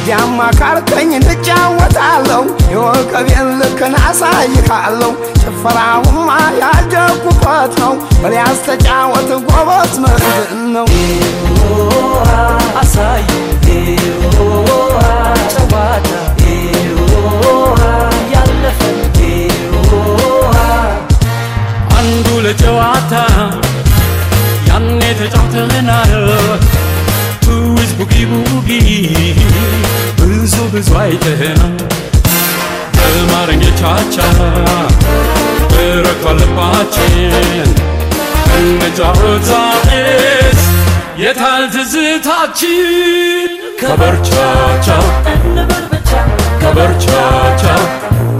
እንዲያማ ካልከኝ እንጫወታለሁ የወቀቤን ልክን አሳይካለሁ ጭፈራውማ ያደኩበት ነው በሊያስ ተጫወት ጎበዝ ምንድን ነው አሳይ ጨዋታ ያለፈ አንዱ ለጨዋታ ያኔ ተጫውተናል ትዊዝ ቡጊ ቡጊ ብዙ ብዙ አይተናል በማረኘቻቻ በረቷ ልባችን እንጫወታስ የታል ትዝታችን ከበርቻቻ እንበል ብቻ ከበርቻቻ